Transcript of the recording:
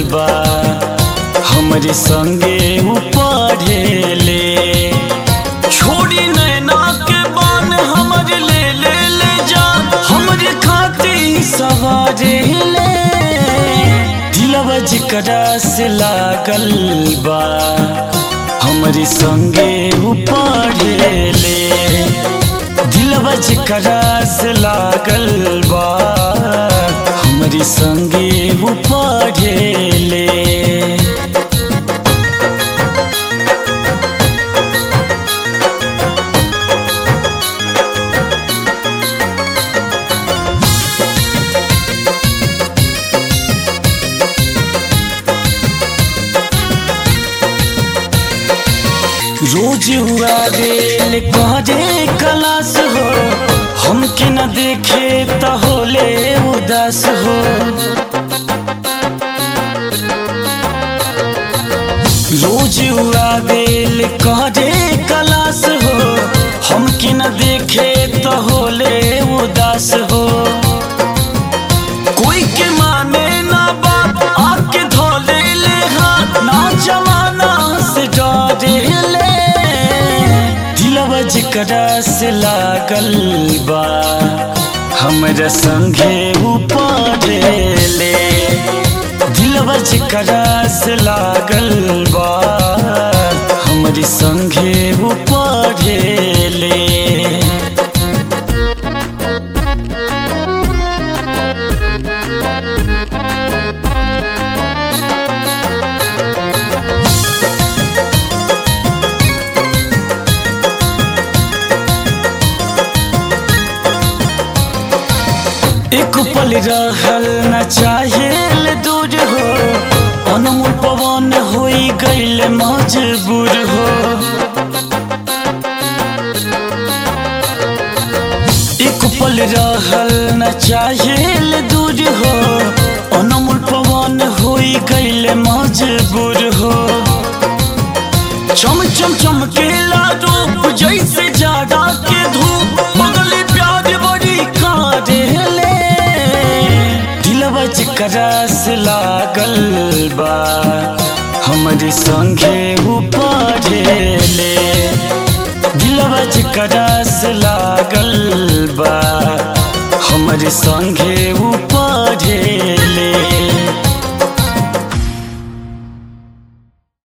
बा हमरे संगे उ पढ़ेले छोड़ी नैना के बान हमर ले ले ले जा हमरे खातिर सवारे ले दिलवा जिकरा से लागल बा हमरे संगे उ पढ़ेले दिलवा जिकरा से लागल बा हमरे संगे उ पढ़ेले रोज हुआ रेल कहरे कलास हो हमके न देखे त होले उदास हो रोज हुआ रेल कहरे कलास हो हमके न देखे त होले उदास हो कोई के माने ना बात आके धोले ले हाथ ना जमाना से डरे ले दिलवा जिकरा से लागल बा हमरा संगे ऊपर ले दिलवा जिकरा से लागल बा हमरी संगे ऊपर ले एक पल रहल न चाहेल दूर हो अनमोल पवन होई गईल मजबूर हो एक पल रहल न चाहेल दूर हो अनमोल पवन होई गईल मजबूर हो चम चम चमकेला रूप जैसे जाड़ा के धूप बगले प्यार बड़ी कारेले दिलवा जिकरा से लागल बा हमरे संगे ऊपर ले दिलवा जिकरा से लागल बा हमरे संगे ऊपर